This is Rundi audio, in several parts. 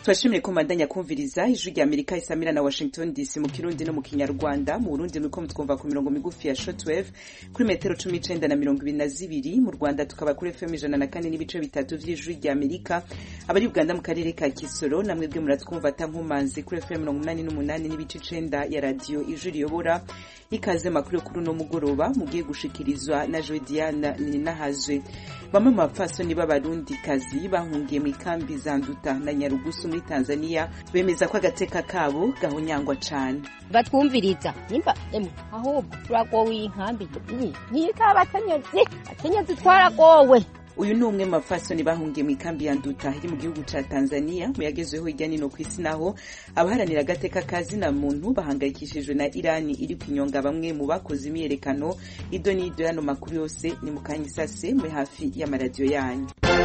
turashimire ko mbandanya kumviriza ijwi rya amerika isamira na washington dc mu kirundi no mu kinyarwanda mu burundi muriko mutwumva ku mirongo migufi ya shortwave kuri metero cumi n'icenda na mirongo ibiri na zibiri mu rwanda tukaba kuri fm ijana na kane n'ibice bitatu vy'ijwi rya amerika abari uganda mu karere ka kisoro namwebwe muratwumva ata nkomanzi kuri fm mirongo umunani n'umunani n'ibice icenda ya radiyo ijwi riyobora ikaze makuru yo kuri uno mugoroba mugiye gushikirizwa na jodiana ninahazwe bamwe mu bapfasoni b'abarundikazi bahungiye mu ikambi za nduta na nyarugusu muri tanzania bemeza ko agateka kabo gahonyangwa cane batwumviriza nimba emwe ahubwo turagowe iyi nkambi ntiyitaba abakenyezi akenyezi twaragowe uyu ni umwe mu bapfasoni bahungiye mu ikambi ya nduta iri mu gihugu ca tanzania mu yagezweho hirya nino ku isi naho abaharanira agateka ka zina muntu bahangayikishijwe na irani iri kwinyonga bamwe mu bakoze imyiyerekano ido n'ido yano makuru yose ni mu kanya isase muri hafi y'amaradiyo yanyu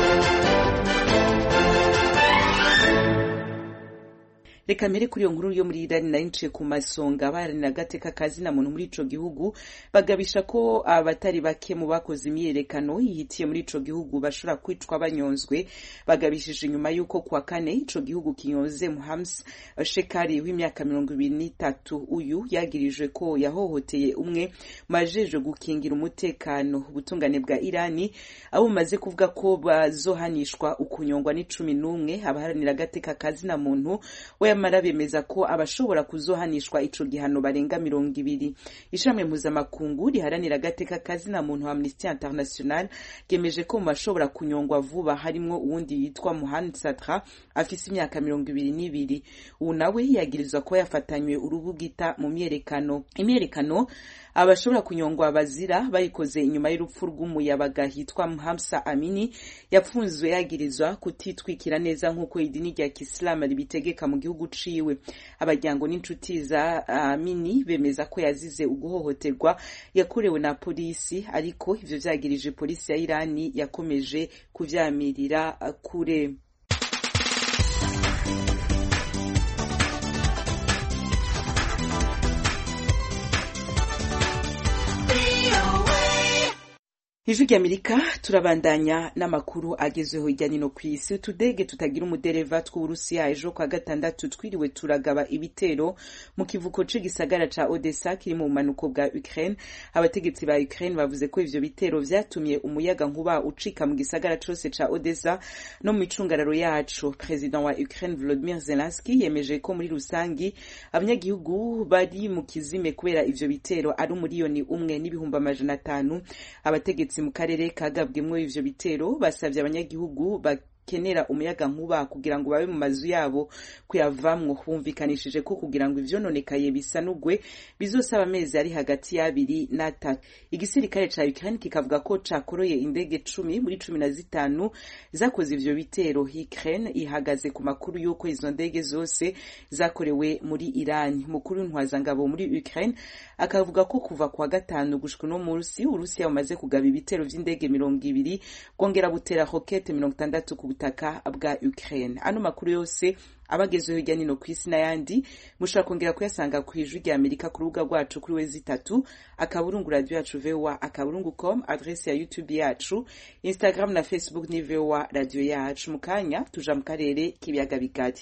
reka mbere kuri iyo nkuru yo muri irani nari nciye ku masonga abaharanira agateka ka zina muntu muri ico gihugu bagabisha ko abatari bake mu bakoze imyiyerekano yihitiye muri ico gihugu bashobora kwicwa banyonzwe bagabishije inyuma y'uko kuwa kane ico gihugu kinyonze muhams shekari w'imyaka mirongo ibiri n'itatu uyu yagirijwe ko yahohoteye umwe mu bajejwe gukingira umutekano ubutungane bwa irani abo bumaze kuvuga ko bazohanishwa ukunyongwa n'icumi n'umwe abaharanira agateka ka zina muntu we nyamara bemeza ko abashobora kuzohanishwa ico gihano barenga mirongo ibiri ishami mpuzamakungu riharanira agateka kazina muntu amnesty international ryemeje ko mu bashobora kunyongwa vuba harimwo uwundi yitwa muhan satra afise imyaka mirongo ibiri n'ibiri ubu nawe yagirizwa ko yafatanywe urubugita mu myerekano imyerekano abashobora kunyongwa bazira bayikoze inyuma y'urupfu rw'umuyabaga hitwa Hamsa Amini yapfunzwe yagirizwa kutitwikira neza nk'uko idini rya Kisilamu ribitegeka mu gihugu ciwe abajyango n'inshuti za Amini bemeza ko yazize uguhohoterwa yakorewe na polisi ariko ivyo vyagirije polisi ya Irani yakomeje kuvyamirira kure ijwi ry'amerika turabandanya n'amakuru agezweho hirya no ku isi utudege tutagira umudereva tw'uburusiya ejo kwa gatandatu twiriwe turagaba ibitero mu kivuko c'igisagara ca odessa kiri mu bumanuko bwa ukraine abategetsi ba ukraine bavuze ko ivyo bitero vyatumye umuyaga nkuba ucika mu gisagara cose ca odessa no mu micungararo yaco perezida wa ukraine volodimir zelenski yemeje ko muri rusangi abanyagihugu bari mu kizime kubera ivyo bitero ari umuriyoni umwe n'ibihumbi amajana atanu abategetsi mu karere kagabwemwo ivyo bitero basavye abanyagihugu bakenera umuyaga nkuba kugira ngo babe mu mazu yabo kuyavamwo bumvikanishije ko kugira ngo ivyononekaye bisanugwe bizosaba amezi ari hagati y'abiri n'atatu igisirikare ca Ukraine kikavuga ko cakoroye indege cumi muri cumi na zitanu zakoze ivyo bitero Ukraine ihagaze ku makuru y'uko izo ndege zose zakorewe muri Iran mukuru w'intwazangabo muri Ukraine akavuga ko kuva kwa gatanu gushika no munsi Urusiya bumaze kugaba ibitero vy'indege mirongo ibiri bwongera butera rokete mirongo itandatu ku butaka bwa Ukraine ano makuru yose abagezweho hirya nino ku isi n'ayandi mushobora kongera kuyasanga ku ijwi rya amerika ku rubuga rwacu kuri wezi itatu akaburungu radio yacu voa akaburungu com adrese ya youtube yacu instagram na facebook ni voa radio yacu mu kanya tuja mu karere k'ibiyaga bigari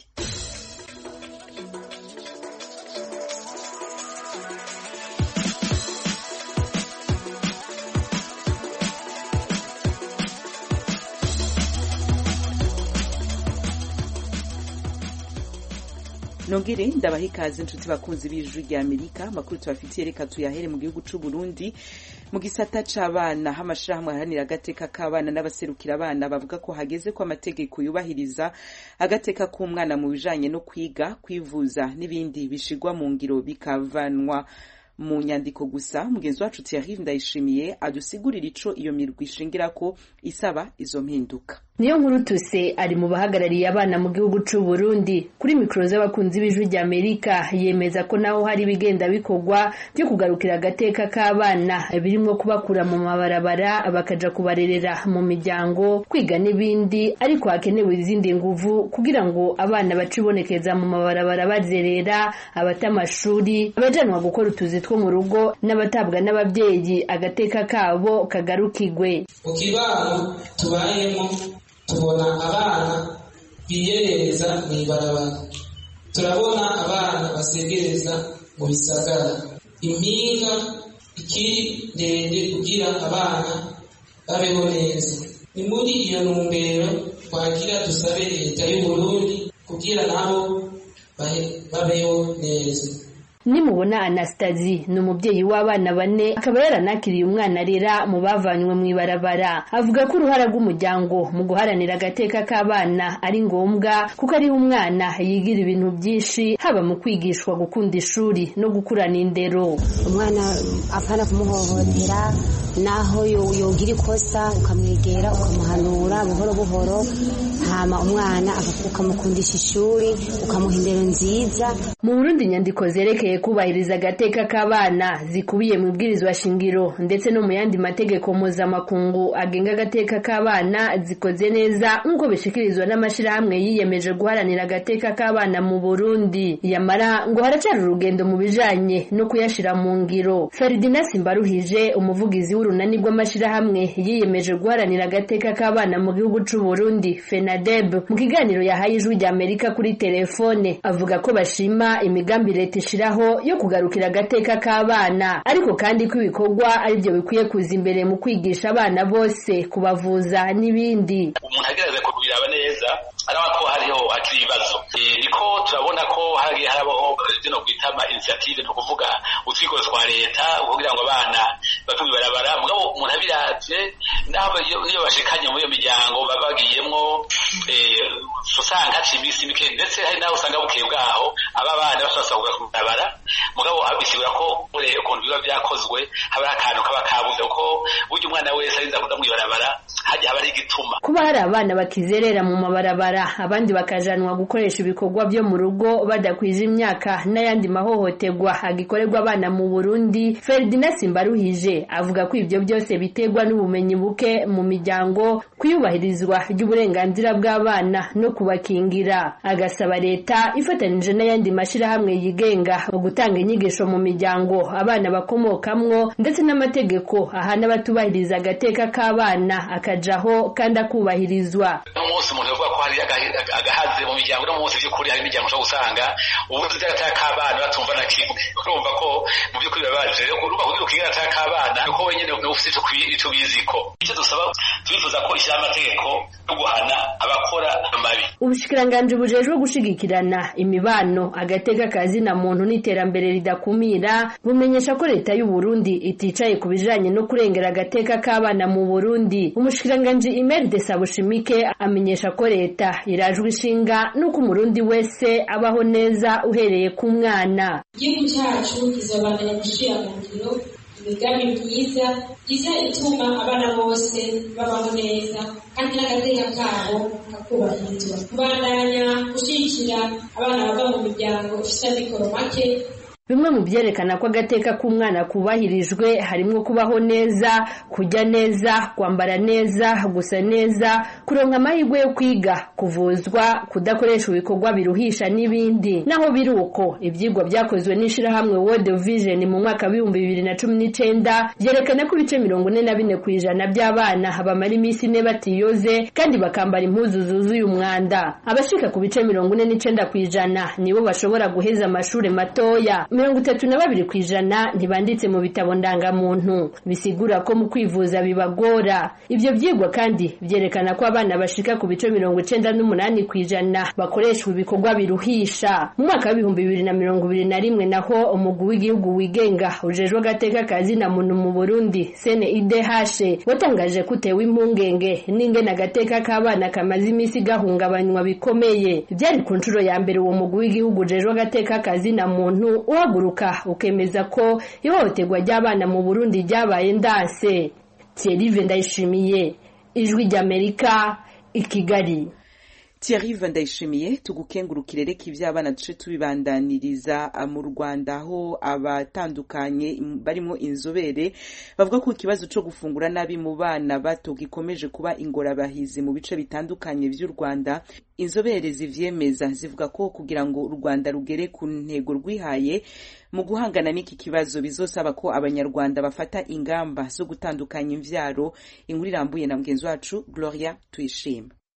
nongere ndabaha ikaze inshuti bakunzi b'ijwi rya amerika amakuru tubafitiye reka tuyahere mu gihugu c'u burundi mu gisata c'abana amashirahamwe aharanira agateka k'abana n'abaserukira abana bavuga ko hageze ko amategeko yubahiriza agateka k'umwana mu bijanye no kwiga kwivuza n'ibindi bishigwa mu ngiro bikavanwa mu nyandiko gusa mugenzi wacu Thierry Ndayishimiye adusigurira ico iyo mirwi ishingirako isaba izo mpinduka niyo nkuru tuse ari mu bahagarariye abana mu gihugu c'u Burundi kuri mikoro z'abakunzi b'ijwi rya Amerika yemeza ko naho hari ibigenda bikorwa byo kugarukira agateka k'abana birimo kubakura mu mabarabara bakaja kubarerera mu miryango kwiga n'ibindi ariko hakenewe izindi nguvu kugira ngo abana bacibonekeza mu mabarabara bazerera abata amashuri abajanwa gukora utuzi two mu rugo n'abatabwa n'ababyeyi agateka kabo kagarukigwe mu kibano tubayemo tubona abana biyerereza mu ibarabara turabona abana basegereza mu bisagara impinga ikiri ndende kugira abana babeho neza ni muri iyo ntumbero twagira dusabe leta y'uburundi kugira nabo babeho neza nimubona anastasi ni umubyeyi w'abana bane akaba yaranakiriye umwana arera mu bavanywe mu ibarabara avuga ko uruhara rw'umuryango mu guharanira agateka k'abana ari ngombwa kuko ariho umwana yigira ibintu byinshi haba mu kwigishwa gukunda ishuri no gukurana indero umwana apana kumuhohotera naho yogira ikosa ukamwegera ukamuhanura buhoro buhoro hama umwana ukamukundisha ishuri ukamuha indero nziza mu burundi inyandiko zerekeye kubahiriza agateka k'abana zikubiye mu ibwirizwa shingiro ndetse no mu yandi mategeko mpuzamakungu agenga agateka k'abana zikoze neza nk'uko bishikirizwa n'amashyirahamwe yiyemeje guharanira agateka k'abana mu burundi yamara ngo haracyari urugendo mu bijanye no kuyashira mu ngiro feridina simbaruhije umuvugizi w'urunani rw'amashyirahamwe yiyemeje guharanira agateka k'abana mu gihugu c'u burundi fenadeb mu kiganiro yahaye ijwi rya amerika kuri telefone avuga ko bashima imigambi leta ishiraho yo kugarukira agateka k'abana ariko kandi ko ibikorwa ari byo bikwiye kuza imbere mu kwigisha abana bose kubavuza n'ibindi umuntu agerageza kubiraba neza araba ko hariho hakiri ibibazo niko turabona ko hagiye harabaho zino kwita ama initiative ni ukuvuga utwiko twa leta kugira ngo abana bave mw'ibarabara mugabo umuntu abiravye naho niyo bashikanye muri iyo miryango baba bagiyemwo usanga haciye iminsi mike ndetse hari n'aho usanga bukeye bwaho aba bana bashobora kuja mw'ibarabara mugabo bisigura ko ukuntu biba vyakozwe haba hari akantu kaba kabuze kuko burya umwana wese arinza kuja mw'ibarabara hajya haba ari igituma kuba hari abana bakizerera mu mabarabara abandi bakajanwa gukoresha ibikorwa byo mu rugo badakwije imyaka n'ayandi mahohoterwa agikorerwa abana mu burundi feridina simbaruhije avuga ko ibyo byose biterwa n'ubumenyi buke mu miryango kuyubahirizwa ry'uburenganzira bw'abana no kubakingira agasaba leta ifatanyije n'ayandi mashyirahamwe yigenga gutanga inyigisho mu miryango abana bakomokamwo ndetse n'amategeko ahana abatubahiriza agateka k'abana akajaho kandi akubahirizwa n'umunsi umuntu yavuga ko hari agahaze mu miryango no munsi by'ukuri hari imiryango ushobora gusanga ubundi by'agateka k'abana batumva na kimwe urumva ko mu by'ukuri bibabaje rero urumva kugira ukiga agateka k'abana nuko wenyine ufite icyo ubiziko icyo dusaba turifuza ko ishyira amategeko yo guhana abakora amabi ubushikiranganji bujejwe gushigikirana imibano agateka kazina muntu n'iterambere ridakumira bumenyesha ko leta y'u Burundi iticaye ku bijanye no kurengera agateka k'abana mu Burundi umushikiranganji Imer de Sabushimike amenyesha ko leta irajwe ishinga nuko umurundi wese abaho neza uhereye ku mwana igihugu cyacu kizobandanya gushira mu ngiro imigambi myiza iza ituma abana bose babaho neza kandi n'agateka kabo kakubahirizwa kubandanya gushyigikira abana bava mu miryango ifite amikoro make bimwe mu byerekana ko agateka k'umwana kubahirijwe harimo kubaho neza kujya neza kwambara neza gusa neza kuronka amahirwe yo kwiga kuvuzwa kudakoresha ibikorwa biruhisha n'ibindi naho biri uko ibyigwa byakozwe n'ishyirahamwe World Vision mu mwaka w'ibihumbi bibiri na cumi n'icyenda byerekana ko ibice mirongo ine na bine ku ijana by'abana bamara iminsi ine batiyoze kandi bakambara impuzu zuzuye umwanda abashika ku bice mirongo ine n'icyenda ku ijana nibo bashobora guheza amashuri matoya mirongo itatu na babiri ku ijana ntibanditse mu bitabo ndangamuntu bisigura ko mu kwivuza bibagora ibyo byigwa kandi byerekana ko abana bashika ku bice mirongo icenda n'umunani ku ijana bakoreshwa ibikorwa biruhisha mu mwaka w'ibihumbi bibiri na mirongo ibiri na rimwe naho umugwi w'igihugu wigenga ujejwe agateka kazina muntu mu burundi sene idehashe watangaje ko utewe impungenge n'ingene agateka k'abana kamaze iminsi gahungabanywa bikomeye byari ku nshuro ya mbere uwo mugwi w'igihugu ujejwe agateka kazina muntu uhaguruka ukemeza ko ihohoterwa ry'abana mu burundi ryabaye ndanse thierry ndayishimiye ijwi ry'amerika i kigali Thierry Vandayishimiye tugukengurukire reka iby'abana duce tubibandaniriza mu Rwanda aho abatandukanye barimo inzobere bavuga ko ikibazo cyo gufungura nabi mu bana bato gikomeje kuba ingorabahizi mu bice bitandukanye by'u Rwanda inzobere zivyemeza zivuga ko kugira ngo u Rwanda rugere ku ntego rwihaye mu guhangana n'iki kibazo bizosaba ko abanyarwanda bafata ingamba zo gutandukanya imvyaro inkuru irambuye na mugenzi wacu Gloria Tuyishime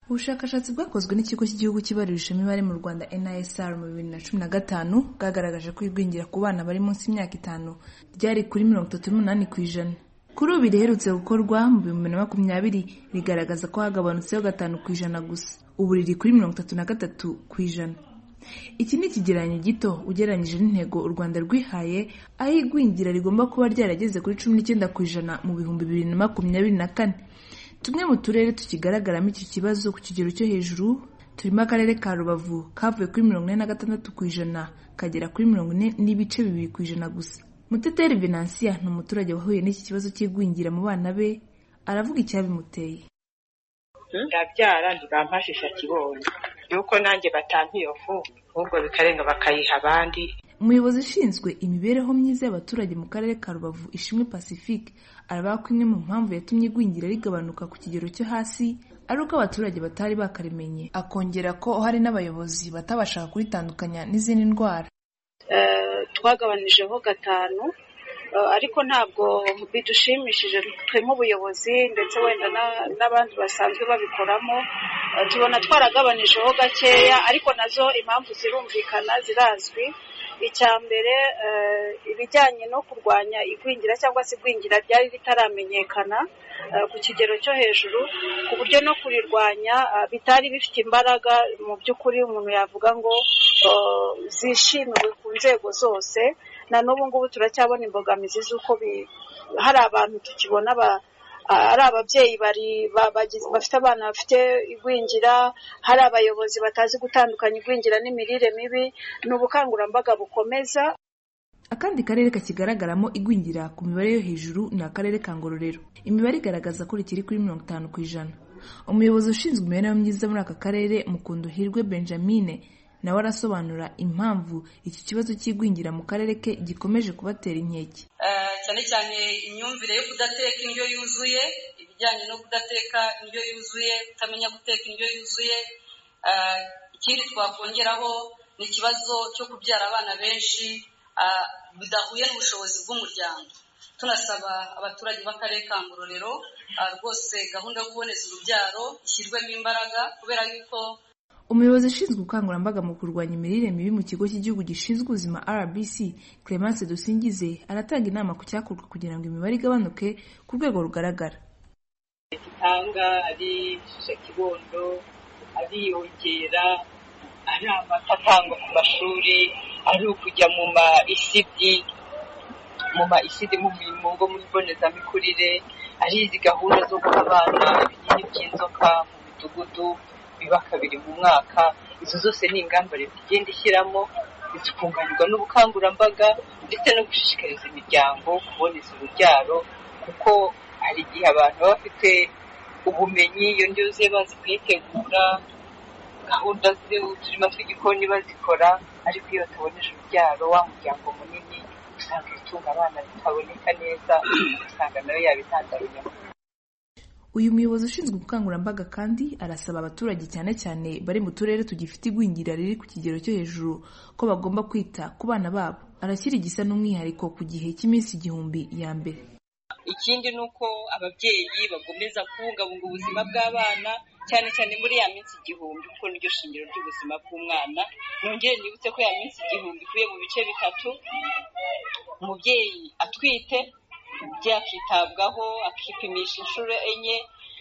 ubushakashatsi bwakozwe n'ikigo cy'igihugu cy'ibarurishamibare mu rwanda nisr mu bibiri na cumi na gatanu bwagaragaje ko igwingira ku bana bari munsi y'imyaka itanu ryari kuri mirongo itatu n'umunani ku ijana kuri ubu riherutse gukorwa mu bihumbi na makumyabiri rigaragaza ko hagabanutseho gatanu ku ijana gusa ubu riri kuri mirongo itatu na gatatu ku ijana iki ni ikigereranyo gito ugereranyije n'intego u rwanda rwihaye aho igwingira rigomba kuba ryarageze kuri cumi n'icyenda ku ijana mu bihumbi bibiri na makumyabiri na kane tumwe mu turere tukigaragaramo iki kibazo ku kigero cyo hejuru turimo akarere ka rubavu kavuye kuri mirongo ine na gatandatu ku ijana kagera kuri mirongo ine n'ibice bibiri ku ijana gusa muteteri venansiya ni umuturage wahuye n'iki kibazo cy'igwingira mu bana be aravuga icyabimuteye ndabyara ntibampashisha kibonye yuko nanjye batampa iyo fu ahubwo bikarenga bakayiha abandi umuyobozi ushinzwe imibereho myiza y'abaturage mu karere ka rubavu ishimwe pacifique aravuga ko imwe mu mpamvu yatumye igwingira rigabanuka ku kigero cyo hasi ari uko abaturage batari bakarimenye akongera ko hari n'abayobozi batabashaga kuritandukanya n'izindi ndwara twagabanyijeho gatanu ariko ntabwo bidushimishije twe nk'ubuyobozi ndetse wenda n'abandi basanzwe babikoramo tubona twaragabanyijeho gakeya ariko nazo impamvu zirumvikana zirazwi icya mbere ibijyanye no kurwanya igwingira cyangwa se igwingira ryari ritaramenyekana ku kigero cyo hejuru ku buryo no kurirwanya bitari bifite imbaraga mu by'ukuri umuntu yavuga ngo zishimiwe ku nzego zose na n'ubu ngubu turacyabona imbogamizi z'uko hari abantu tukibona ari ababyeyi bafite abana bafite igwingira hari abayobozi batazi gutandukanya igwingira n'imirire mibi ni ubukangurambaga bukomeza akandi karere kakigaragaramo igwingira ku mibare yo hejuru ni akarere ka ngororero imibare igaragaza ko rikiri kuri mirongo itanu ku ijana umuyobozi ushinzwe imibereho myiza muri aka karere mukunduhirwe benjamine nawe arasobanura impamvu iki kibazo cy'igwingira mu karere ke gikomeje kubatera inkeke cyane cyane imyumvire yo kudateka indyo yuzuye ibijyanye no kudateka indyo yuzuye kutamenya guteka indyo yuzuye ikindi twakongeraho ni ikibazo cyo kubyara abana benshi bidahuye n'ubushobozi bw'umuryango tunasaba abaturage b'akarere ka ngororero rwose gahunda yo kuboneza urubyaro ishyirwemo imbaraga kubera yuko umuyobozi ushinzwe ubukangurambaga mu kurwanya imirire mibi mu kigo cy'igihugu gishinzwe ubuzima rbc clemence dusingize aratanga inama ku cyakorwa kugira ngo imibare igabanuke ku rwego rugaragara gitanga ari kibondo ariyongera ari amata atangwa ku mashuri ari ukujya mu ma isidi mu ma isidi mu ngo muri mbonezamikurire ari izi gahunda zo guha abana ibinini by'inzoka mu midugudu biba kabiri mu mwaka izo zose ni ingamba leta igenda ishyiramo zikunganirwa n'ubukangurambaga ndetse no gushishikariza imiryango kuboneza urubyaro kuko hari igihe abantu baba bafite ubumenyi iyo ndyo yuzuye bazi kuyitegura gahunda z'uturima tw'igikoni bazikora ariko iyo bataboneje urubyaro wa muryango munini usanga ibitunga abana bitaboneka neza ugasanga nayo yabitandaruye uyu muyobozi ushinzwe ubukangurambaga kandi arasaba abaturage cyane cyane bari mu turere tugifite igwingira riri ku kigero cyo hejuru ko bagomba kwita ku bana babo arashyira igisa n'umwihariko ku gihe cy'iminsi igihumbi ya mbere ikindi ni uko ababyeyi bagomeza kubungabunga ubuzima bw'abana cyane cyane muri ya minsi igihumbi kuko niryo shingiro ry'ubuzima bw'umwana nongere nibutse ko ya minsi igihumbi ikuye mu bice bitatu umubyeyi atwite umubyeyi akitabwaho akipimisha inshuro enye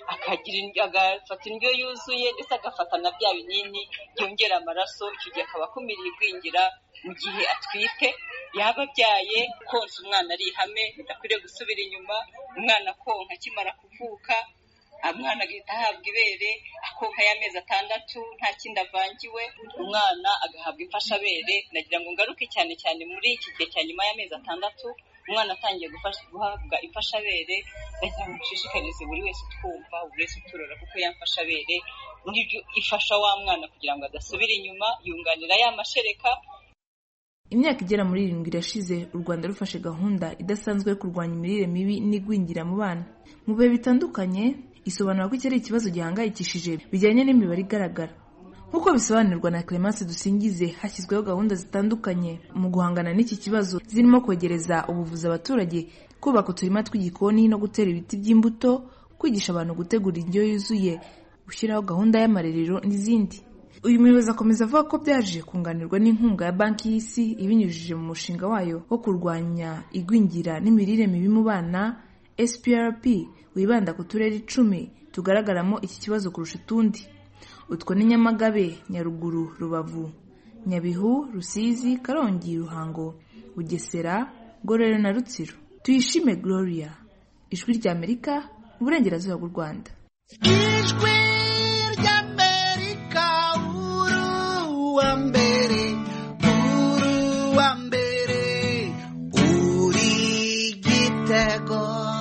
agafata indyo yuzuye ndetse agafata na bya binini byongera amaraso icyo gihe akaba akumiriye igwingira mu gihe atwite yaba abyaye konsa umwana ari ihame bidakwiriye gusubira inyuma umwana konka akimara kuvuka umwana agahita ahabwa ibere akonka y'amezi atandatu nta kindi avangiwe umwana agahabwa imfashabere nagira ngo ngaruke cyane cyane muri iki gihe cya nyuma y'amezi atandatu umwana atangiye guhabwa imfashabere nagira ngo dushishikarize buri wese utwumva buri wese uturora kuko yamfashabere n'ibyo ifasha wa mwana kugira ngo adasubira inyuma yunganira ya mashereka imyaka igera muri irindwi irashize u rwanda rufashe gahunda idasanzwe yo kurwanya imirire mibi n'igwingira mu bana mu bihe bitandukanye isobanura ko iki ari ikibazo gihangayikishije bijyanye n'imibare igaragara nk'uko bisobanurwa na clemence dusingize hashyizweho gahunda zitandukanye mu guhangana n'iki kibazo zirimo kwegereza ubuvuzi abaturage kubaka uturima tw'igikoni no gutera ibiti by'imbuto kwigisha abantu gutegura indyo yuzuye gushyiraho gahunda y'amarerero n'izindi uyu muyobozi akomeza avuga ko byaje kunganirwa n'inkunga ya banki y'isi ibinyujije mu mushinga wayo wo kurwanya igwingira n'imirire mibi mu bana sprp wibanda ku turere icumi tugaragaramo iki kibazo kurusha utundi utwo ni nyamagabe nyaruguru rubavu nyabihu rusizi karongi ruhango bugesera ngororero na rutsiro tuyishime gloria ijwi ry'amerika mu burengerazuba bw'u rwanda ijwi ry'amerika uruwa mbere uruwa mbere uri gitego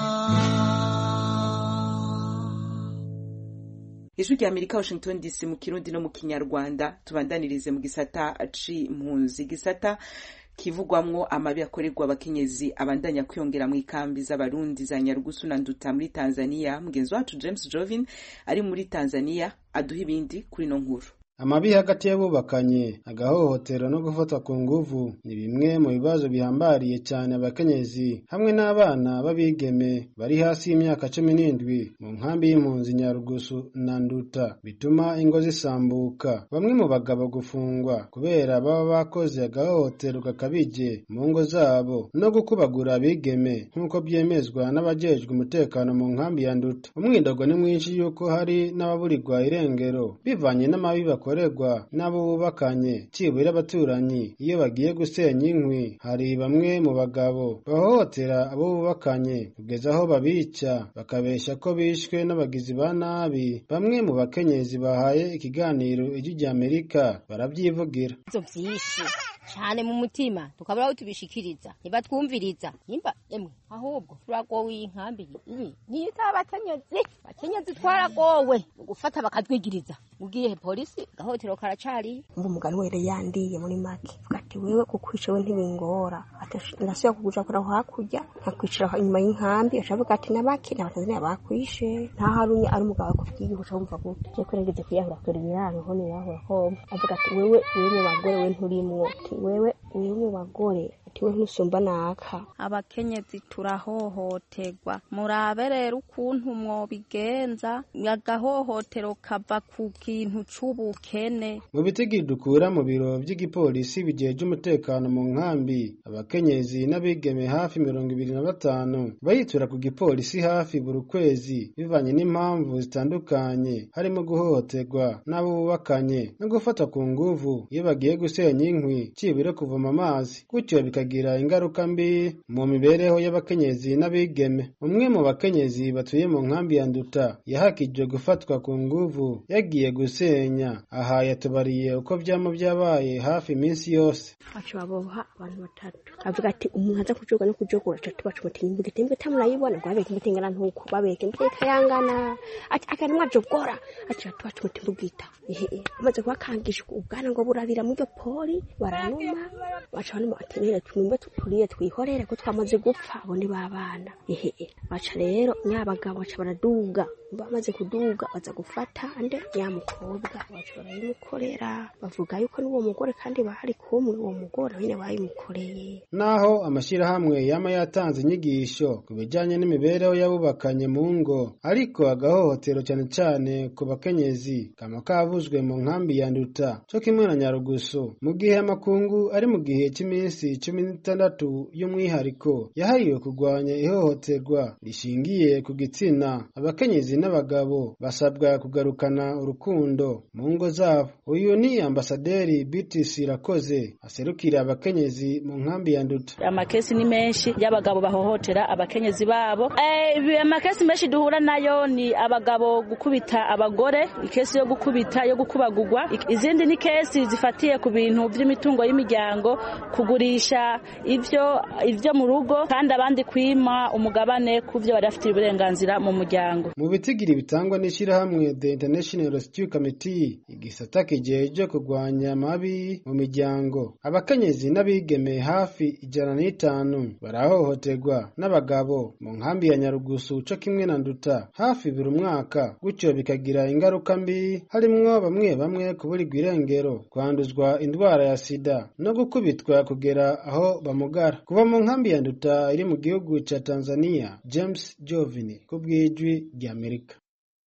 ijwi rya amerika washington dc mu kirundi no mu kinyarwanda tubandanirize mu gisata c'impunzi gisata kivugwamwo amabi akorerwa abakenyezi abandanya kwiyongera mu ikambi z'abarundi za nyarugusu na nduta muri tanzania mugenzi wacu james jovin ari muri tanzania aduha ibindi kuri ino nkuru amabi hagati y'abubakanye agahohotero no gufatwa ku nguvu ni bimwe mu bibazo bihambariye cyane abakenyezi hamwe n'abana b'abigeme bari hasi y'imyaka cumi n'indwi mu nkambi y'impunzi nyarugusu na nduta bituma ingo zisambuka bamwe mu bagabo gufungwa kubera baba bakoze agahohotero gakabije mu ngo zabo no gukubagura abigeme nk'uko byemezwa n'abajejwe umutekano mu nkambi ya nduta umwidogo ni mwinshi y'uko hari n'ababurirwa irengero bivanye n'amabi bakorerwa n'abo bubakanye cibura abaturanyi iyo bagiye gusenya inkwi hari bamwe mu bagabo bahohotera abo bubakanye kugeza aho babica bakabeshya ko bishwe n'abagizi ba nabi bamwe mu bakenyezi bahaye ikiganiro ijwi rya amerika barabyivugira ivyo vyinshi cyane mu mutima tukabura aho tubishikiriza ntibatwumviriza nimba emwe ahubwo turagowe iyi nkambi iyi niyo itaba abakenyezi abakenyezi twaragowe mu gufata bakatwigiriza ugiye polisi gahotero karacari ngo umugani were yandiye muri make vuga ati wewe kukwica we ntibingora ndasubira kuguja kora hakurya nkakwicara inyuma y'inkambi acavuga ati nabake n'abatanzania bakwishe nta harunye ari umugabo akubwiye uca wumva gute je kurengeze kwiyahura kora ibiraro ho nirahura homba avuga ati wewe wewe mu bagore we nturimwo ati wewe wewe mu bagore ati we ntusumba naka abakenyezi turahohoterwa murabe rero ukuntu mwobigenza agahohotero kava ku kintu c'ubukene mu bitigiri dukura mu biro by'igipolisi bigeje umutekano mu nkambi abakenyezi n'abigeme hafi mirongo ibiri na batanu bayitura ku gipolisi hafi buri kwezi bivanye n'impamvu zitandukanye harimo guhohoterwa n'abo bubakanye no gufata ku nguvu iyo bagiye gusenya inkwi cibure kuvoma amazi gutyo bikagira ingaruka mbi mu mibereho y'abakenyezi n'abigeme umwe mu bakenyezi batuye mu nkambi ya nduta yahakijwe gufatwa ku nguvu yagiye gusenya aha yatubariye uko byama byabaye hafi iminsi yose bacu baboha abantu batatu avuga ati umuntu aza kujoga no kujogora atatu bacu muti imbwa itembe tamurayibona ngo babeke imbuto ingana ntuko babeke imbuto ikayangana ati akani mwajogora ati batu bacu muti mbugita ehe amaze kubakangisha ubwana ngo burabira muri iryo poli baranuma baca banuma ati nere tumimbe turiye twihorere ko twamaze gupfa abo ni babana ehe baca rero nyabagabo baca baraduga bamaze kuduga baza gufata ande ya mukobwa baca barayimukorera bavuga yuko n'uwo mugore kandi bari kumwe uwo mugore nyine bayimukoreye naho amashyirahamwe yama yatanze inyigisho ku bijyanye n'imibereho y'abubakanye mu ngo ariko agahohotero cyane cyane ku bakenyezi kama kavuzwe mu nkambi ya nduta cyo kimwe na nyarugusu mu gihe amakungu ari mu gihe cy'iminsi cumi n'itandatu y'umwihariko yahariwe kurwanya ihohoterwa rishingiye ku gitsina abakenyezi n'abagabo basabwa kugarukana urukundo mu ngo zabo uyu ni ambasaderi BTC Rakoze aserukira abakenyezi mu nkambi ya Nduta amakesi ni menshi y'abagabo bahohotera abakenyezi babo eh amakesi menshi duhura nayo ni abagabo gukubita abagore ikesi yo gukubita yo gukubagurwa izindi ni kesi zifatiye ku bintu by'imitungo y'imiryango kugurisha ivyo ivyo mu rugo kandi abandi kwima umugabane ku byo bari bafitiye uburenganzira mu muryango mu bitigiri bitangwa n'ishyirahamwe The International Rescue Committee igisata kijeje kurwanya amabi mu miryango abakenyezi n'abigeme hafi ijana n'itanu barahohoterwa n'abagabo mu nkambi ya Nyarugusu co kimwe na Nduta hafi buri mwaka gutyo bikagira ingaruka mbi harimwo bamwe bamwe kuburirwa irengero kwanduzwa indwara ya sida no gukubitwa kugera aho bamugara kuva mu nkambi ya Nduta iri mu gihugu ca Tanzania James Jovini ku bw'ijwi ry'Amerika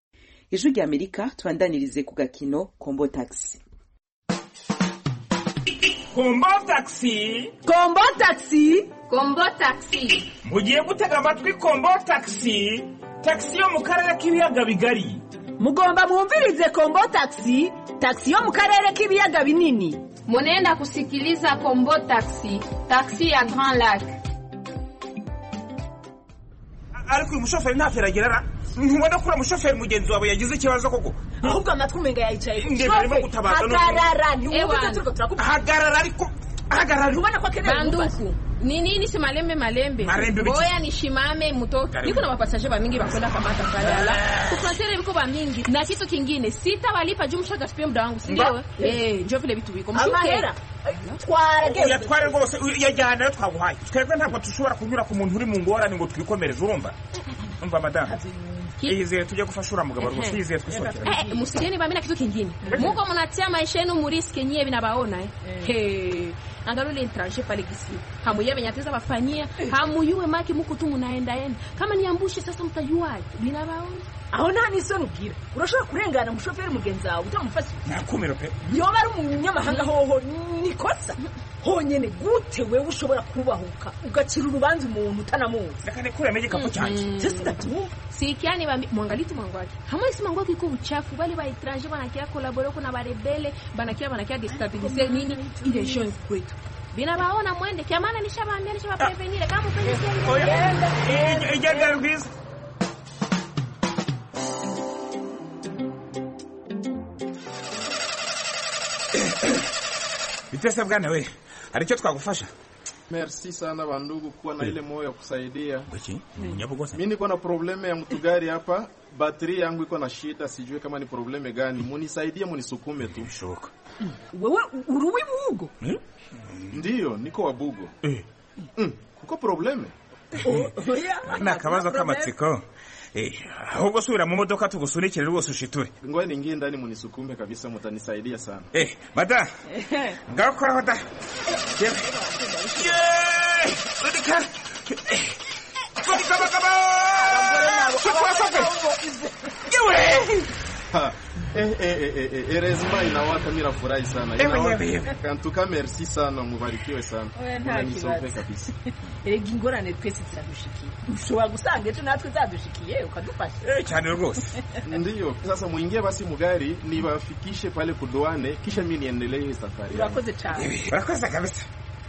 ijwi rya amerika tubandanirize ku gakino kombo taxi kombo taxi kombo taxi kombo taxi mugiye gutega amatwi kombo taxi taxi yo mu karere k'ibiyaga bigari mugomba mwumvirize kombo taxi taxi yo mu karere k'ibiyaga binini munenda kusikiliza kombo taxi taxi ya grand lac ariko uyu mushoferi ntacyo aragira ntubona ko uriya mushoferi mugenzi wawe yagize ikibazo koko ahubwo amatwi umenga yayicaye Nge barimo gutabaza none. hagarara ntiwumva Ewana. icyo turiko turakubwira hagarara ariko hagarara ntubona ko akeneye banduku ni nini si malembe malembe Malembe biki? boya nishimame mtoto Karibu. niko na mapasaje bamingi bakwenda kamata pale ala kufrontiere viko bamingi na kitu kingine sitawalipa juu mshagaspia muda wangu sindio Mba. eh njo vile vitu viko mshuke amahera twara uyatware rwose yajyana ayo twaguhaye twebwe ntabwo dushobora kunyura ku muntu uri mu ngorane ngo twikomereze urumva umva madamu yizeye tujye gufasha uriya mugabo rwose yizeye twisokera Eh, msigeni bamina kitu kingine muko mnatia maisha yenu muriske nyie vinabaona eh He. angalau ile étranger pale gisi hamuye benyateza bafanyia hamuyue maki muko tu munaenda enda kama niambushe sasa mtajuaje vinabaona aho nta n'isoni ubwira urashobora kurengana umushoferi mugenzi wawe utamufashije nakumiro pe yoba ari umunyamahanga hoho nikosa honyene gute wewe ushobora kubahuka ugacira urubanza umuntu utanamuzi reka nikuremo igikapu cyanjye Sasa ndatumva sikiani bambi mwangali tu mwangu wake hamwe si mwangu wake iko uchafu bali ba étranger banakia kolabore kuna barebele banakia banakia destabiliser nini ile jeune kwetu binabaona mwende kia maana nishabaambia nishabaprevenire kama upenzi igenda rwiza bitese bwana we hari icyo twagufasha Merci sana bandugu kuwa na ile moyo ya kusaidia. Wiki, nyabugosa. Mimi niko na probleme ya mtugari hapa, bateri yangu iko na shida, sijui kama ni probleme gani. Munisaidie, munisukume tu. Shoka. wewe uri uw'ibugo Ndiyo, niko wabugo. Mm, kuko probleme? ni akabazo k'amatsiko Eh, ahubwo subira mu modoka tugusunikire rwose ushiture Ngoja niingie ndani munisukume kabisa, mutanisaidia sana. Eh, mada ngaho koraho da Yewe. Yeee! Rudika! Rudika bagabo! Shukwa sofe! Yewe! Ha, eh, eh, eh, eh, eh, erezima inawaka, mimi nafurahi sana. Ewe, Inawaka. ewe, ewe. Kantuka merci sana, mubarikiwe sana. Oya, nta Munanisompe kibazo. kabisa. erega ingorane twese ziradushikiye ushobora gusanga ejo natwe zadushikiye ukadufasha cyane rwose Ndiyo, sasa muingie basi mugari niwafikishe pale kudoane, kisha mimi niendelee hii safari. yangu. urakoze cyane urakoze kabisa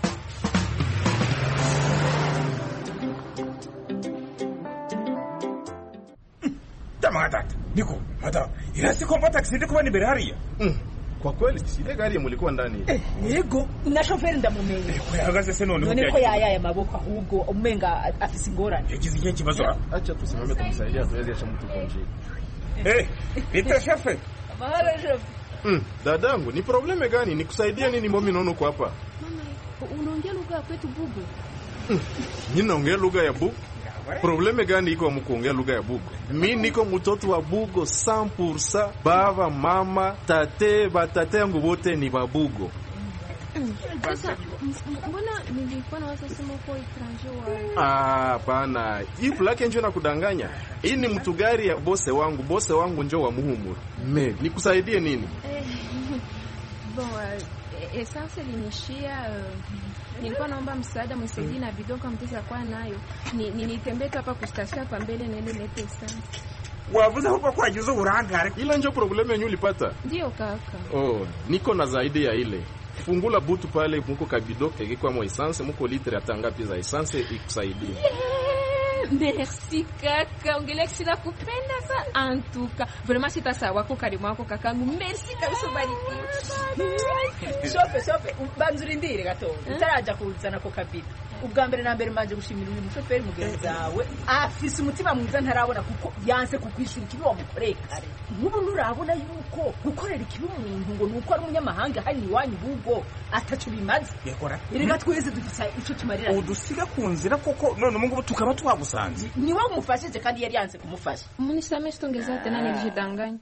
Jamaa tata, niko mada. Ila si kompa taxi ndi kubona imbere hariya. Kwa kweli si ile gari mulikuwa ndani. yego na shoferi ndamumenye Ko yahagaze se none none ko yayaye amaboko ahubwo umenga afise ingorane yagize ikihe kibazo Acha tusimame tumsaidia tuweze acha mtu kwa njia. Eh, bita shefe. mahoro shofe Mm, dadangu, ni probleme gani? Nikusaidie nini mbomi nono kwa hapa? unaongea lugha ya kwetu bugu Mimi naongea lugha ya Bugo. Probleme gani iko mkuongea lugha ya Bugo? Mi niko mtoto wa Bugo 100%. Baba, mama, tate, batate yangu wote ni babugo. sasa m- m- mbona nilikuwa nawaza sema uko étranger wa Ah, hapana. Hii plake njo nakudanganya. Hii ni mtu gari ya bose wangu. Bose wangu njo wa muhumuru. Me, nikusaidie nini? Eh, bon uh, essence ilinishia uh, nilikuwa naomba msaada mnisaidie na bidon kama mtesa kwa nayo ni, ni nitembee tu hapa kustasio hapa mbele naende lete essence Wavuze huko kwa juzo urangare. Ile njo probleme yenyu ulipata. ndio kaka Oh, niko na zaidi ya ile. Fungula butu pale muko kabido kege kwa mo essence, muko litre atanga pia za essence ikusaidie. Eh, merci kaka ongelea kisina kupenda sana antuka vraiment sitasawa ko karimu wako kakangu merci kabisa ubarikiwe shofe shofe banza urindire gato utaraja kuzana ko kabido ubwa mbere na mbere manje gushimira uyu mushoferi mugenzi wawe afise umutima mwiza ntarabona kuko yanse kukwishura ikibi wamukoreye kare nk'ubu nturabona yuko gukorera ikibi umuntu ngo ni uko ari umunyamahanga hano iwanyu bugo ataco bimaze Yakora. erega twese dufise ico tumarira Udusiga ku nzira koko none ubu ngubu tukaba twagusanze. ni wowe umufashije kandi yari yanse kumufasha munisamee sitongeza tena nilijidanganya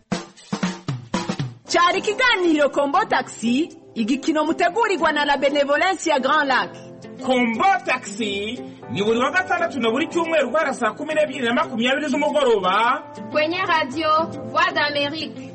cyari ikiganiro kombo taxi igikino mutegurirwa na la benevolence ya grand lac kombo taxi ni buri wa gatandatu na buri cyumweru guhera saa kumi n'ebyiri na makumyabiri z'umugoroba kwenye radio voix d'amerique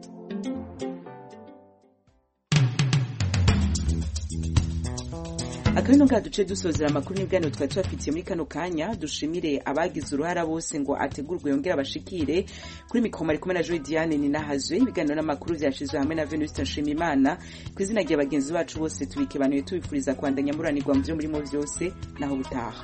akabino nga duce dusozera amakuru n'ibiganiro twari tubafitiye muri kano kanya dushimire abagize uruhara bose ngo ategurwe yongere abashikire kuri mikoro ari kumwe na joy diane ni nahazwe ibiganiro n'amakuru byashyizwe hamwe na venuste nshimimana ku izina rya bagenzi bacu bose tubikebanuye tubifuriza kwandanya muranirwa mu byo murimo byose naho butaha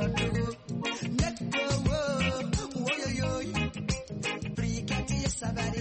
Sabari